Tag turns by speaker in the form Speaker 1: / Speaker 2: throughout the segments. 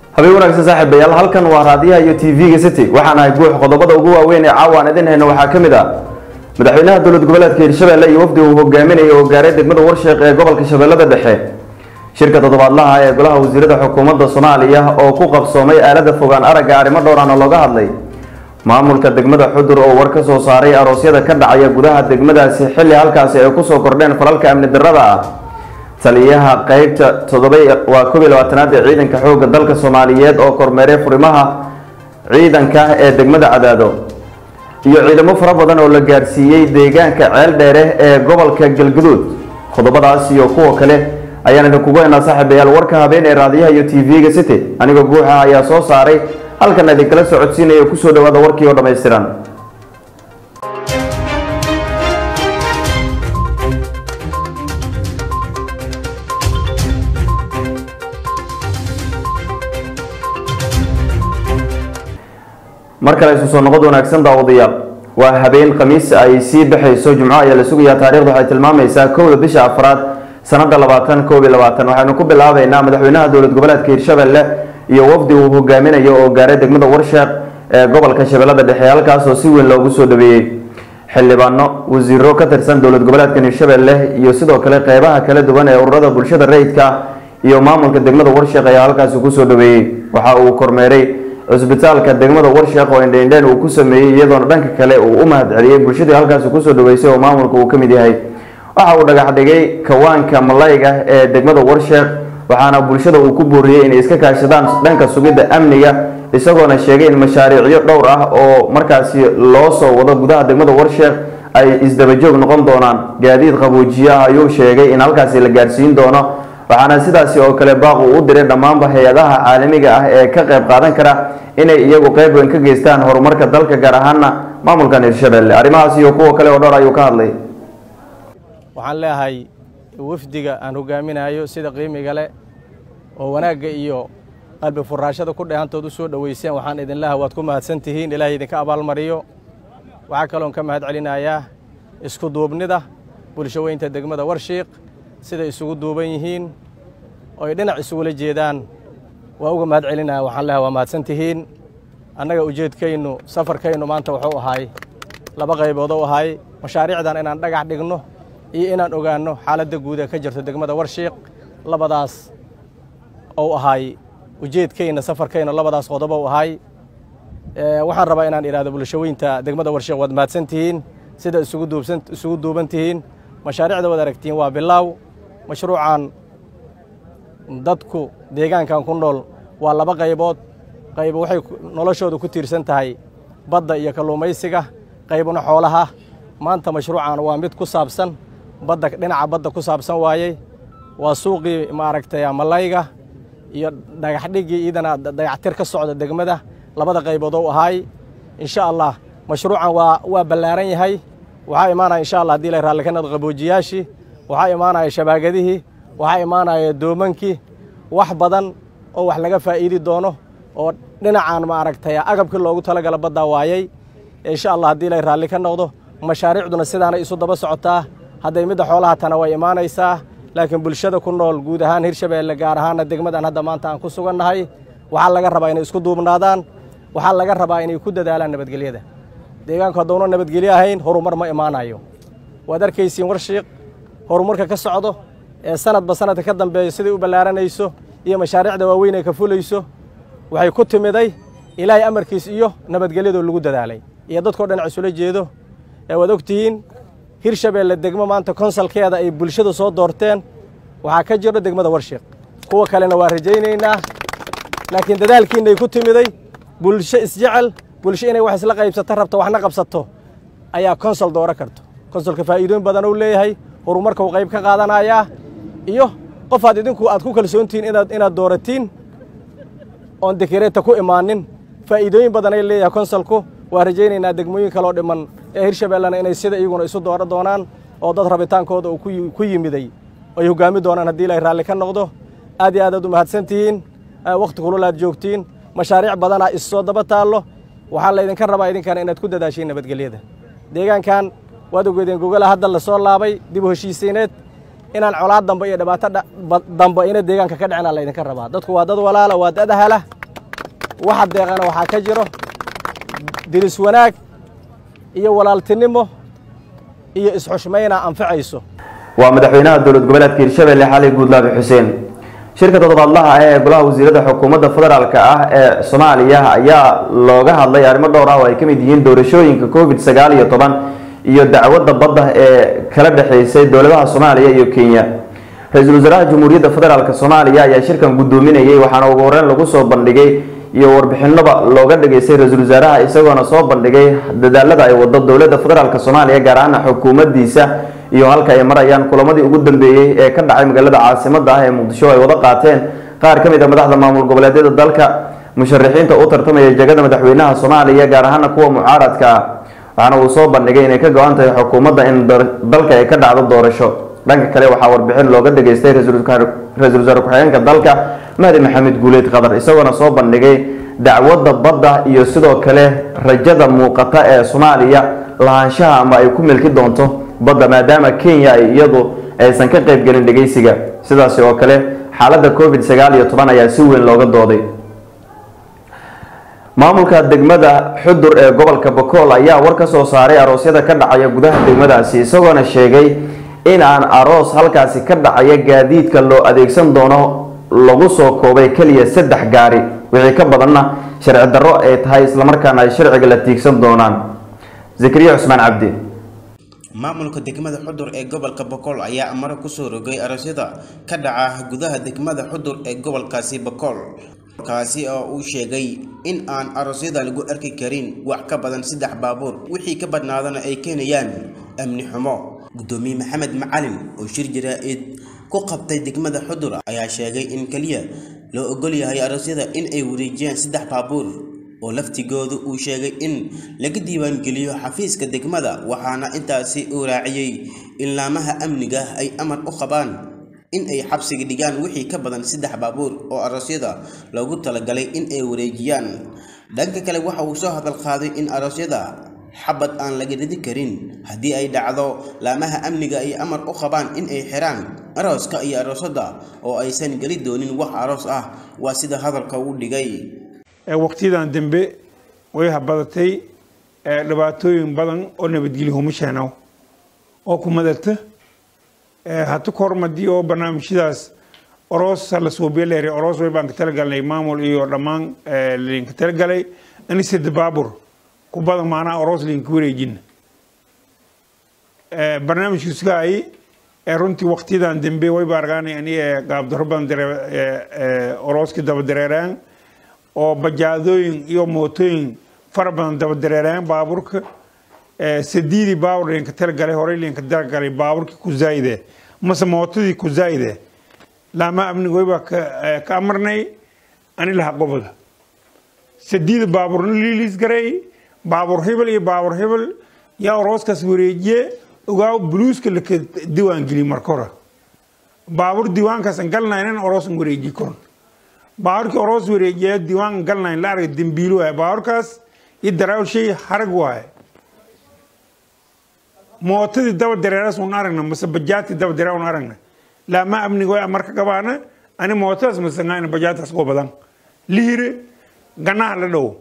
Speaker 1: habeen wanaagsan saaxiibayaal halkan waa raadiyaha iyo t v-ga city waxaan ahay guux qodobada ugu waaweyn ee caawa aan idin hayno waxaa ka mid ah madaxweynaha dowlad goboleedka hirshabelle iyo wafdi uu hogaaminayay oo gaaray degmada warsheeq ee gobolka shabeellada dhexe shirka toddobaadlaha ee golaha wasiirada xukuumadda soomaaliya oo ku qabsoomay aalada fogaan aragga arrimo dhowrana looga hadlay maamulka degmada xudur oo war ka soo saaray aroosyada ka dhacaya gudaha degmadaasi xilli halkaasi ay kusoo kordheen falalka amni darrada ah taliyaha qeybta toddoba waa koob iyo labaatanaad ee ciidanka xoogga dalka soomaaliyeed oo kormeeray furimaha ciidanka ee degmada cadaado iyo ciidamo fara badan oo la gaadhsiiyey deegaanka ceel dheere ee gobolka galguduud qodobadaas iyo kuwa kale ayaan idinkugu haynaa saaxiibayaal warka habeen ee raadiyaha iyo t v-ga city anigoo guuxa ayaa soo saaray halkan idinkala socodsiinaya kusoo dhawaada warkii oo dhammaystiran mar kale isu soo noqod wanaagsan daawadayaal waa habeen khamiis ay sii baxayso jumco ayaa la sugayaa taarikhdu waxay tilmaamaysaa kowda bisha afraad sanada labaatan koob iyo labaatan waxaynu ku bilaabeynaa madaxweynaha dowlad goboleedka hirshabelle iyo wafdi uu hogaaminayo oo gaaray degmada warsheeq ee gobolka shabeellada dhexe halkaasoo si weyn loogu soo dhaweeyey xildhibaano wasiiro ka tirsan dowlad goboleedkan hirshabelle iyo sidoo kale qeybaha kala duwan ee ururada bulshada rayidka iyo maamulka degmada warsheeq ayaa halkaasi kusoo dhaweeyey waxa uu kormeeray cusbitaalka degmada warsheeq oo indheindheen uu ku sameeyey iyadoona dhanka kale uu u mahad celiyey bulshadii halkaasi kusoo dhaweysay oo maamulka uu ka mid yahay waxa uu dhagax dhigay kawaanka malayga ee degmada warsheeq waxaana bulshada uu ku booriyey inay iska kaashadaan dhanka sugidda amniga isagoona sheegay in mashaariicyo dhowr ah oo markaasi loo soo wado gudaha degmada warsheeq ay isdabajoog noqon doonaan gaadiid qaboojiye ah ayuu sheegay in halkaasi la gaadhsiin doono waxaana sidaasi oo kale baaq uu u diray dhammaanba hay-adaha caalamiga ah ee ka qayb qaadan kara inay iyagu qayb weyn ka geystaan horumarka dalka gaar ahaana maamulkan hirshabelle arrimahaas iyo kuwa kale oo dhowr ayuu ka hadlay
Speaker 2: waxaan leeyahay wafdiga aan hogaaminayo sida qiimiga leh oo wanaagga iyo qalbi furaashada ku dheehantood u soo dhoweyseen waxaan idin leehay waad ku mahadsan tihiin ilaahay idinka abaalmariyo waxaa kaloon ka mahad celinayaa isku duubnida bulsho weynta degmada warshiiq siday isugu duuban yihiin oo ay dhinac isugula jeedaan waa uga mahad celinaya waxaan leehay waa mahadsan tihiin annaga ujeedkaynu safarkaynu maanta wuxuu ahay laba qaybood u ahay mashaariicdan inaan dhagax dhigno iyo inaan ogaanno xaaladda guud ee ka jirto degmada warshiiq labadaas ou ahay ujeedkayna safarkayna labadaas qodob ou ahay waxaan rabaa inaan idhahdo bulshaweynta degmada warshiiq waad mahadsan tihiin sida isugu duubsan isugu duuban tihiin mashaariicda waad aragtiin waa bilaaw mashruucan dadku deegaankan ku nool waa laba qaybood qayb waxay noloshooda ku tiirsan tahay badda iyo kalluumaysiga qaybna xoolaha maanta mashruucan waa mid ku saabsan badda dhinaca badda ku saabsan waayey waa suuqii maaragtay malayga iyo dhagaxdhiggii iidana dayactir ka socda degmada labada qaybood ou ahaay insha allah mashruucan waa waa ballaaran yahay waxaa imaanaya insha allah hadii la raalli ka noqdo qaboojiyaashii waxaa imaanaya shabaagadihii waxaa imaanaya doomankii wax badan oo wax laga faa'iidi doono oo dhinacan maaragtay agabkii loogu talagala baddaa waayey insha allah haddii la raalli ka noqdo mashaariicduna sidaanay isu daba socotaa hadday midda xoolaha tana way imaanaysaa laakiin bulshada ku nool guud ahaan hirshabeelle gaar ahaana degmadan hadda maanta aan ku sugannahay waxaa laga rabaa inay isku duubnaadaan waxaa laga rabaa inay ku dadaalaan nabadgelyada deegaanku hadduuna nabadgelyo ahayn horumar ma imaanayo waad arkaysiin warshiiq horumarka ka socdo ee sanadba sanadka ka dambeeyo siday u ballaaranayso iyo mashaariicda waaweyn ay ka fulayso waxay ku timiday ilaahay amarkiis iyo nabadgelyadoo lagu dadaalay iyo dadkao dhinac isula jeedo ee waad og tihiin hirshabeelle degmo maanta konsalkeeda ay bulshada soo doorteen waxaa ka jiro degmada warshiiq kuwa kalena waa rajaynaynaa laakiin dadaalkiinay ku timiday bulsho isjecel bulsho inay wax isla qaybsato rabto waxna qabsato ayaa konsol dooro karto konsolka faa'iidooyin badan uu leeyahay horumarka uu qayb ka qaadanayaa iyo qofaad idinku aad ku kalsoontihiin inaad inaad dooratiin oon dekereeta ku imaanin faa'iidooyin badan ay leeyahay konsolku waa rajaynaynaa degmooyin kaloo dhiman ee hirshabeellena inay sida iyaguna isu dooro doonaan oo dad rabitaankooda uu ku yimiday ay hoggaami doonaan haddii ilaahay raalli ka noqdo aad iyo aad aad u mahadsan tihiin wakhti kulul aad joogtiin mashaariic badanaa issoo daba taallo waxaa laydinka rabaa idinkana inaad ku dadaashiin nabadgelyada deegaankan waad ogeedeen gogala hadda lasoo laabay dib u heshiisiineed inaan colaad dambe iyo dhibaato dha- ba- dambe ina deegaanka ka dhicina laydinka rabaa dadku waa dad walaala waa dad ahala waxa deeqana waxaa ka jiro diris wanaag iyo walaaltinimo iyo isxushmayna anficayso
Speaker 1: waa madaxweynaha dowlad goboleedka hirshabelle xali guudlaabi xuseen shirka toddobaadlaha ah ee golaha wasiirada xukuumadda federaalk ah ee soomaaliya ayaa looga hadlay arrimo dhowr ah oo ay ka mid yihiin doorashooyinka covid sagaal iyo toban iyo dacwadda badda ee kala dhexeysay dowladaha soomaaliya iyo kenya ra-iisul wasaaraha jamhuuriyadda federaalk soomaaliya ayaa shirkan guddoominayay waxaana ugu horeyn lagu soo bandhigay iyo warbixinaba looga dhageystay ra-iisul wasaaraha isagoona soo bandhigay dadaalada ay wado dowladda federaalk soomaaliya gaar ahaan xukuumaddiisa iyo halka ay marayaan kulamadii ugu dambeeyey ee ka dhacay magaalada caasimada ah ee muqdisho ay wada qaateen qaar ka mid a madaxda maamul goboleedyada dalka musharaxiinta u tartamaya jegada madaxweynaha soomaaliya gaar ahaana kuwa mucaaradka ah waxaana uu soo bandhigay inay ka go-an tahay xukuumadda in dalka ay ka dhacdo doorasho dhanka kale waxaa warbixin looga dhageystay ra-iisul wasaare ku-xigeenka dalka mahdi maxamed guuleed qadar isagoona soo bandhigay dacwadda badda iyo sidoo kale rajada muuqata ee soomaaliya lahaanshaha ama ay ku milki doonto badda maadaama kenya ay iyadu aysan ka qaybgelin dhegeysiga sidaasi oo kale xaaladda covid sagaal iyo toban ayaa si weyn looga dooday maamulka degmada xudur ee gobolka bakool ayaa war ka soo saaray aroosyada ka dhacaya gudaha degmadaasi isagoona sheegay in aan aroos halkaasi ka dhacaya gaadiidka loo adeegsan doono lagu soo koobay keliya saddex gaari wixii ka badanna sharci darro ay tahay islamarkaana ay sharciga la tiigsan doonaan zakariya cusmaan cabdi
Speaker 3: maamulka degmada xudur ee gobolka bokool ayaa amaro kusoo rogay aroosyada ka dhaca gudaha degmada xudur ee gobolkaasi bokool kaasi oo uu sheegay in aan aroosyada lagu arki karin wax ka badan saddex baabuur wixii ka badnaadana ay keenayaan amni xumo gudoomiye maxamed macalin oo shir jaraa-id ku qabtay degmada xudur ayaa sheegay in keliya loo ogol yahay aroosyada in ay wareejiyaan saddex baabuur oo laftigoodu uu sheegay in laga diiwaangeliyo xafiiska degmada waxaana intaasi uu raaciyey in laamaha amniga ay amar u qabaan in ay xabsiga dhigaan wixii ka badan saddex baabuur oo aroosyada loogu talagalay in ay wareejiyaan dhanka kale waxa uu soo hadal qaaday in aroosyada xabad aan laga ridi karin haddii ay dhacdo laamaha amniga ay amar u qabaan in ay xiraan arooska iyo aroosada oo aysan geli doonin wax aroos ah waa sida hadalka uu dhigay
Speaker 4: waqtiyadan dambe way habadatay dhibaatooyin badan oo nabadgelyo humasheenow oo ku madata hata kormadii oo barnaamijyadaas oroos la suubiya oroos way baan ka talagalnay maamul iyo dhammaan linka talagalay ani sida baabur ku badan maanaa oroos linka wareejin barnaamijkiiskaay runtii waqtiyadan dambe way ba argaanay ani gaabdaro badan orooski daba dareeraan oo bajaadooyin iyo mootooyin fara badan daba dareeraan baaburka sadiidii baabur linka talagalay horey linka talagalay baaburkii ku zaayide mase mootadii ku zaayide laama amniga way baa ka amarnay ani laha goboda sadiida baaburna liiliis garay baabur hebel iyo baabur hebel yaa orooskaas wareejiye ogaaw buluuska laka diiwaan geliy marka hore baabur diiwaankaasan galnaynan oroosan wareeji koron baaburkii oroos wareejiya diiwaan galnayn la arga dembiilo waaye baaburkaas iyo daraawl shay harag waaye mootadii daba dareeras un aragna mase bajaadtii daba dareer un aragna laama amniga way marka gabaana ani mootadas masangayna bajaadtaas uga badan lihire ganaha la dhow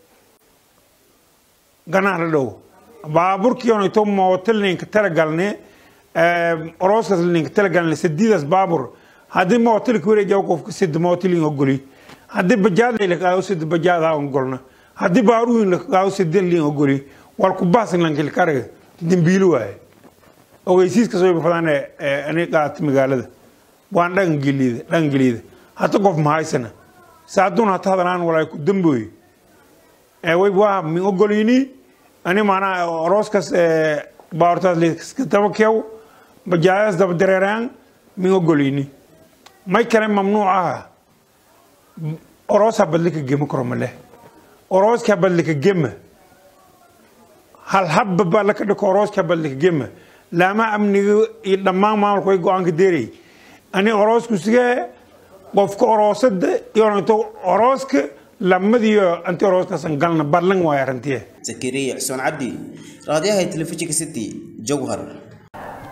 Speaker 4: ganaha la dhow baaburkii onayto mooto linka talagalne orooskaas linka talagalne sadiidaas baabur haddii mooto laka wareejiya qofka sida mooto lin ogoli haddii bajaad lakaago sida bajaad ha ogolna haddii baaruhin lakaago sida lin ogoli wal ku bahsan lankilkaraga dembiilo waaye ogeysiiskaas way bafadaan ani qaata magaalada waan dhaqangeliida dhaqangeliida hata qof mahaysana saaduun hata hadalaan walaay ku dambooye way waa min ogolini ani maanaa orooskaas baartaas liska daba keew bajaadaas daba dareeraan min ogolini may kale mamnuuc aha oroos habadlika gema karo male orooska habadlika gema hal habba baa laka dhiko orooska habadlika gema laama amniga iyo dhammaan maamulka way go-aanka deeray ani oroosku sigee qofka oroosada iyo orooska lamadiyo anti orooskaasan galna ballan waay arrintiye
Speaker 3: zakariya xuseen cabdi raadiyaha telefishinka city jowhar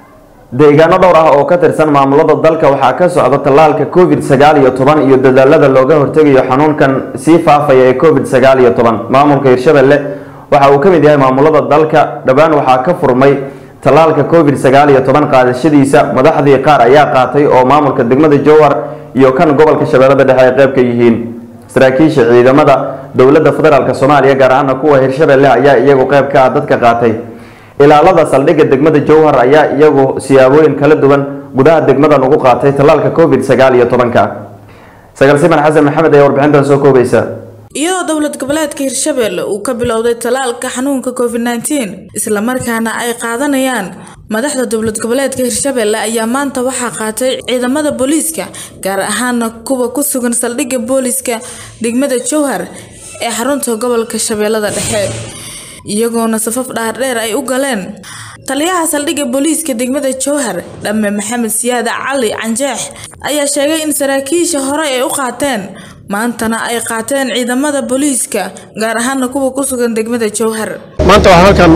Speaker 1: deegaano dhowr ah oo ka tirsan maamulada dalka waxaa ka socda tallaalka covid sagaal iyo toban iyo dadaalada looga hortegayo xanuunkan sii faafaya ee covid sagaal iyo toban maamulka hirshabelle waxa uu ka mid yahay maamulada dalka dhowaan waxaa ka furmay tallaalka covid sagaal iyo toban qaadashadiisa madaxdii qaar ayaa qaatay oo maamulka degmada jowhar iyo kan gobolka shabeellada dhexe ay qayb ka yihiin saraakiisha ciidamada dowladda federaalk soomaaliya gaar ahaana kuwa hirshabelle ayaa iyagu qayb ka ah dadka qaatay ilaalada saldhigga degmada jowhar ayaa iyagu siyaabooyin kala duwan gudaha degmadan ugu qaatay tallaalka covid sagaal iyo tobanka sagaal siman xasan maxamed ayaa warbixintan soo koobaysa
Speaker 5: iyadoo dowlad goboleedka hirshabelle uu ka bilowday tallaalka xanuunka covid nteen islamarkaana ay qaadanayaan madaxda dowlad goboleedka hirshabelle ayaa maanta waxaa qaatay ciidamada booliiska gaar ahaana kuwa ku sugan saldhigga booliiska degmada jowhar ee xarunta gobolka shabeellada dhexe iyagoona safaf dhaardheer ay u galeen taliyaha saldhigga booliiska degmada jowhar dhamme maxamed siyaada cali canjeex ayaa sheegay in saraakiisha hore ay u qaateen maantana ay qaateen ciidamada booliiska gaar ahaana kuwa ku sugan degmada jowhar
Speaker 6: maanta waxaan halkan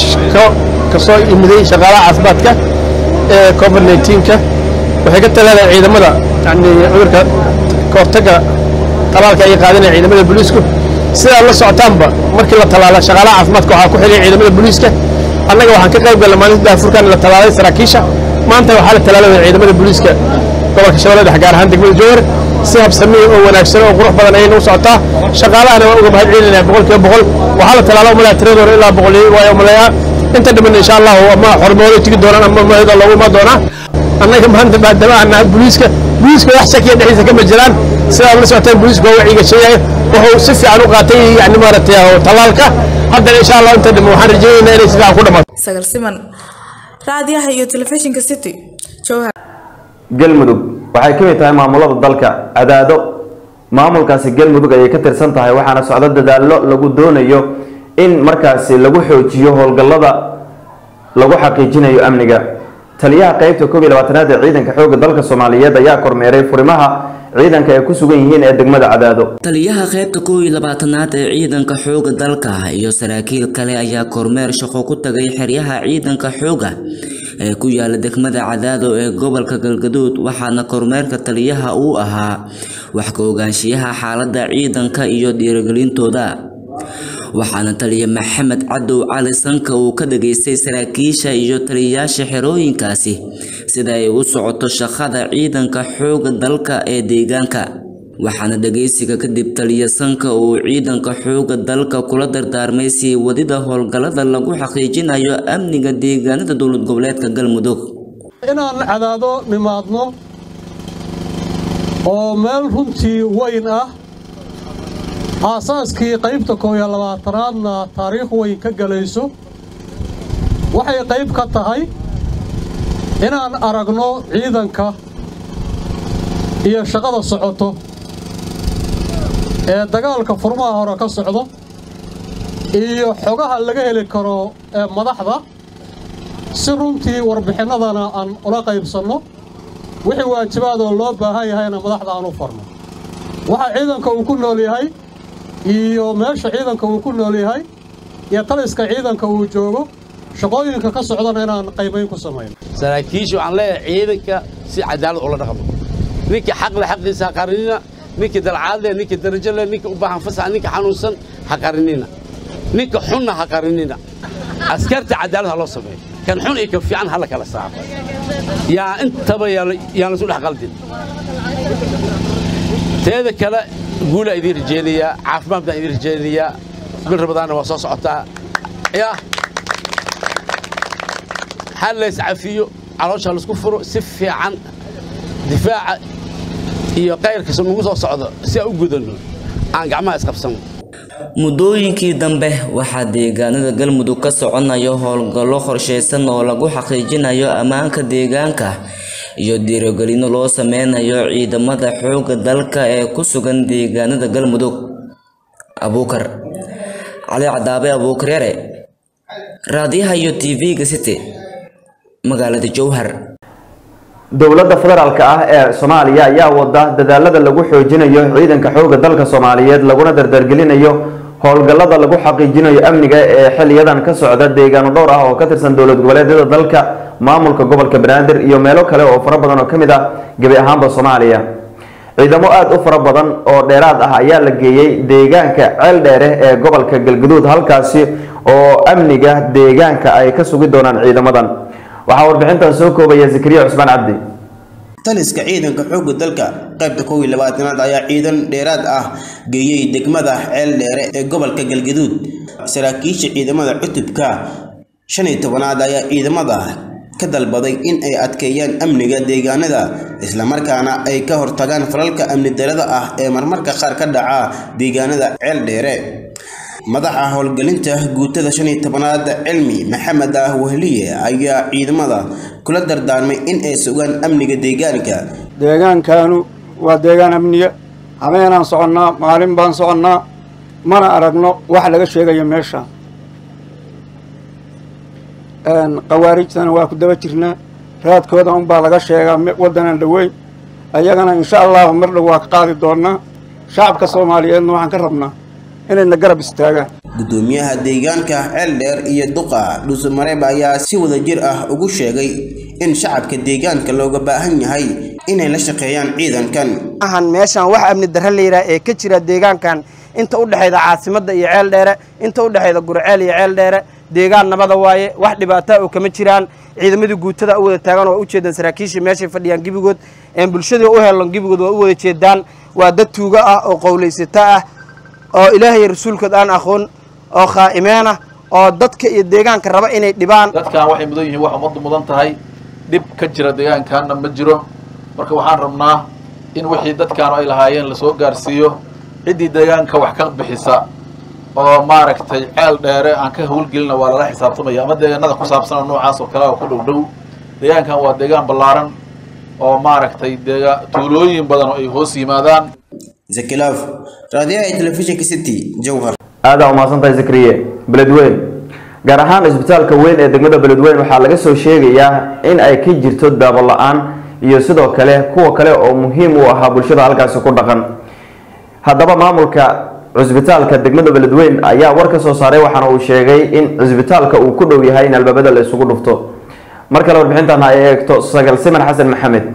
Speaker 6: ka soo imiday shaqaalaha caafimaadka ee covid 19ka waxay ka talaaleen ciidamada yani cudurka ka hortagga talaalka ay qaadanaya ciidamada booliisku sidaad la socotaanba markii la talaala shaqaalaha caafimaadka waxaa ku xiliyay ciidamada booliiska annaga waxaan ka qayb galnay maalinta daafurkan la talaalay saraakiisha maanta waxaa la talaalaya ciidamada booliiska gobolka shabeellada dhexe gaar ahaan degmada jowhar si habsami oo wanaagsan oo qurux badan ayayna u socotaa shaqaalahana waa uga mahad celinaya boqolkiiba boqol waxaa la talaala umalaya tiradoora ilaa boqol waa umaleeyaa inta dhiman insha allahu ama xormoodo tigi doonaan ama mahada loogu imaan doonaa annaga maanta maadaama aan nahay booliiska booliiska wax shakiya dhexdiisa kama jiraan sidaad la socotaan booliiska waa waciga sheegaya wuxuu si fiican u qaatay yani maaragtay talaalka haddana insha allah inta dhiman waxaan rajaynaynaa inay si fiican ku dhamaato
Speaker 5: sagal siman raadiyaha iyo telefishinka city jowhar
Speaker 1: galmudug waxay ka mid tahay maamulada dalka cadaado maamulkaasi galmudug ayay ka tirsan tahay waxaana socdo dadaallo lagu doonayo in markaasi lagu xoojiyo howlgallada lagu xaqiijinayo amniga taliyaha qeybta koob iyo labaatanaad ee ciidanka xoogga dalka soomaaliyeed ayaa kormeeray furimaha ciidanka ay ku sugan yihiin ee degmada cadaado
Speaker 7: taliyaha qaybta kow iyo labaatanaad ee ciidanka xooga dalka iyo saraakiil kale ayaa kormeer shaqo ku tagay xeryaha ciidanka xooga ee ku yaala degmada cadaado ee gobolka galgaduud waxaana kormeerka taliyaha uu ahaa wax ka ogaanshiyaha xaaladda ciidanka iyo dhiirigelintooda waxaana taliya maxamed cadow cali sanka uu ka dhageystay saraakiisha iyo taliyayaasha xerooyinkaasi sida ay u socoto shaqada ciidanka xooga dalka ee deegaanka waxaana dhageysiga kadib taliya sanka uu ciidanka xooga dalka kula dardaarmay sii wadida howlgallada lagu xaqiijinayo amniga deegaanada dowlad goboleedka galmudug
Speaker 8: inaan cadaado nimaadno oo meel runtii weyn ah aasaaskii qaybta koob iyo labaatanaadna taariikh weyn ka gelayso waxay qayb ka tahay inaan aragno ciidanka iyo shaqada socoto ee dagaalka furmaha hore ka socdo iyo xogaha laga heli karo ee madaxda si runtii warbixinnadana aan ula qaybsanno wixii waajibaadoo loo baahan yahayna madaxda aan u farno waxa ciidanka uu ku nool yahay iyo meesha ciidanka uu ku nool yahay iyo taliska ciidanka uu joogo shaqooyinka ka socdana inaan qaybayn ku samayno
Speaker 9: saraakiisha waxaan leeyahay ciidanka si cadaalad ula dhaqmo ninkii xaqle xaqiisa ha qarinina ninkii dalcaad leh ninkii darajo leh ninkii u baahan fasax ninkii xanuunsan ha qarinina ninka xunna ha qarinina askarta cadaalad ha loo sameeyo kan xun iyo kan fiican ha la kala saaro yaa intaba yaan laisu dhex qaldin teeda kale guulaa idiin rajeynayaa caafimaad baan idiin rajeynayaa bil rabadaanna waa soo socotaa yaa ha lays cafiyo caloosha laisku furo si fiican difaaca iyo kayrkiisa nagu soo socdo si aan u gudanno aan gacmaha isqabsano
Speaker 7: muddooyinkii dambe waxaa deegaanada galmudug ka soconayo howlgallo qorshaysan oo lagu xaqiijinayo ammaanka deegaanka iyo dhiirigelino loo sameynayo ciidamada xoogga dalka ee ku sugan deegaanada galmudug abuukar cali cadaabe abuukar yare raadiyaha iyo tv-ga city magaalada jowhar
Speaker 1: dowladda federaalk ah ee soomaaliya ayaa wada dadaalada lagu xoojinayo ciidanka xoogga dalka soomaaliyeed laguna dardargelinayo howlgallada lagu xaqiijinayo amniga ee xiliyadan ka socda deegaano dhowr ah oo ka tirsan dowlad goboleedyada dalka maamulka gobolka banaadir iyo meelo kale oo fara badan oo ka mid ah gebi ahaanba soomaaliya ciidamo aada u fara badan oo dheeraad ah ayaa la geeyey deegaanka ceel dheere ee gobolka galguduud halkaasi oo amniga deegaanka ay ka sugi doonaan ciidamadan waxaa warbixintan soo koobaya zakariya cusmaan cabdi
Speaker 3: taliska ciidanka xoogga dalka qaybta kow iyo labaatanaad ayaa ciidan dheeraad ah geeyey degmada ceel dheere ee gobolka galgaduud saraakiisha ciidamada cutubka shan iyo tobanaad ayaa ciidamada ka dalbaday in ay adkeeyaan amniga deegaanada islamarkaana ay ka hortagaan falalka amni darada ah ee marmarka qaar ka dhaca deegaanada ceel dheere madaxa howlgelinta guutada shan iyo tobanaad cilmi maxamed ah wehliye ayaa ciidamada kula dardaarmay in ay sugaan amniga deegaanka
Speaker 10: deegaankanu waa deegaan amniya habeenaan soconnaa maalin baan soconnaa mana aragno wax laga sheegayo meesha khawaarijtana waa ku daba jirnaa raadkooda unbaa laga sheegaa waddanan dhoweyn ayagana insha allahu mar dhow waa ka qaadi doonnaa shacabka soomaaliyeedna waxaan ka rabnaa inayna garab istaagaan
Speaker 3: gudoomiyaha deegaanka ceel dheer iyo duqa dhuusamareeb ayaa si wadajir ah ugu sheegay in shacabka deegaanka looga baahan yahay inay la shaqeeyaan ciidankan
Speaker 11: ahan meeshaan wax amni darre la yidhaha ee ka jira deegaankan inta u dhexayda caasimadda iyo ceel dheere inta u dhexayda gurceel iyo ceel dheere deegaan nabada waaye wax dhibaataa oo kama jiraan ciidamadii guutada u wada taagan oo u jeedaan saraakiishii meeshay fadhiyaan gebigood een bulshadii u helan gebigood waa u wada jeedaan waa dad tuugo ah oo qowlaysata ah oo ilaahay rasuulkood aan aqoon oo khaa'imeen ah oo dadka iyo deegaanka raba inay dhibaan
Speaker 12: dadkan waxay mudan yihiin wax ummaddu mudan tahay dhib ka jira deegaankaana ma jiro marka waxaan rabnaa in wixii dadkaanu ay lahaayeen lasoo gaarsiiyo ciddii deegaanka wax ka bixisa oo maaragtay ceel dheere aan ka howlgelina waa lala xisaabtamaya ama deegaanada ku saabsan oo noocaas oo kale oo ku dhow dhow deegaankan waa deegaan ballaaran oo maaragtay deega tuulooyin badan oo ay hoos yimaadaan
Speaker 3: zakilaaf raadiyaha ee telefishinka city jowhar
Speaker 1: aada umahadsantahay zakariye beledweyn gaar ahaan isbitaalka weyn ee degmada beledweyn waxaa laga soo sheegayaa in ay ka jirto daabo la-aan iyo sidoo kale kuwa kale oo muhiim u ahaa bulshada halkaasi ku dhaqan haddaba maamulka cusbitaalka degmada beledweyn ayaa war ka soo saaray waxaana uu sheegay in cusbitaalka uu ku dhow yahay in albaabada la isugu dhufto mar kale warbixintan ay eegto sagal siman xasan maxamed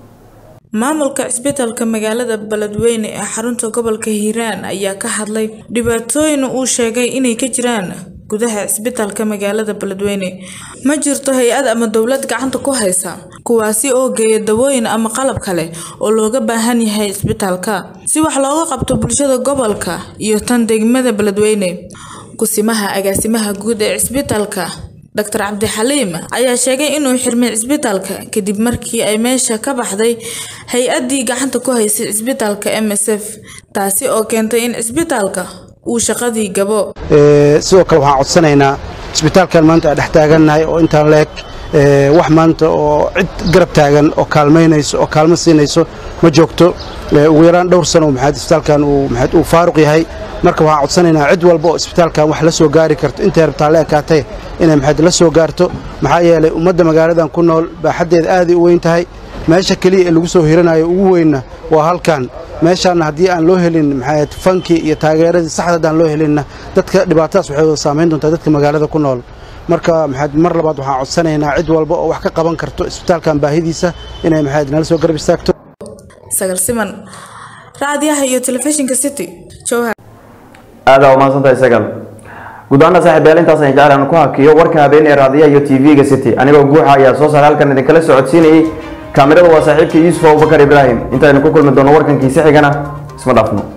Speaker 5: maamulka cisbitaalka magaalada beledweyne ee xarunta gobolka hiiraan ayaa ka hadlay dhibaatooyin uu sheegay inay ka jiraan gudaha cisbitaalka magaalada beledweyne ma jirto hay-ad ama dowlad gacanta ku haysa kuwaasi oo geeya dawooyin ama qalab kale oo looga baahan yahay cisbitaalka si wax looga qabto bulshada gobolka iyo tan degmada beledweyne kusimaha agaasimaha guud ee cisbitaalka doctor cabdixaliim ayaa sheegay inuu xirmay cisbitaalka kadib markii ay meesha ka baxday hay-addii gacanta ku haysay cisbitaalka m s f taasi oo keentay in cisbitaalka uu shaqadii gabo
Speaker 13: sidoo kale waxaan codsanaynaa cisbitaalkan maanta aan dhex taagannahay oo intaan leeg wax maanta oo cid garab taagan oo kaalmaynayso oo kaalmo siinayso ma joogto ugu yaraan dhowr sano maxaad isbitaalkan uu maxaad uu faaruq yahay marka waxaan codsanaynaa cid walba oo isbitaalkan wax la soo gaari karto intay rabtaa la ekaatay inay maxaad la soo gaarto maxaa yeelay ummadda magaaladan ku nool baaxaddeeda aaday u weyn tahay meesha keliya ee lagu soo hiranayo ugu weynna waa halkan meeshaanna haddii aan loo helin maxaad fankii iyo taageeradii saxda haddaan loo helinna dadka dhibaatadaas waxay wada saamayn doontaa dadka magaalada ku nool marka maxaad mar labaad waxaan codsanaynaa cid walba oo wax ka qaban karto isbitaalkan baahidiisa inay maxaad nala soo garab istaagto
Speaker 5: sagal siman raadiyaha iyo telefishinka city jowhar
Speaker 1: aada waa mahadsantahay sagal guud ahaana saaxiibayaal intaas ayaan jecel aan ku hakiyo warka habeen ee raadiyaha iyo tv-ga city anigoo guuxa ayaa soo saaray halkan idinkala socodsiinayay kaamirada waa saaxiibkii yuusuf abubakar ibraahim intaaynu ku kulmi doono warkankiisi xigana isma dhaafno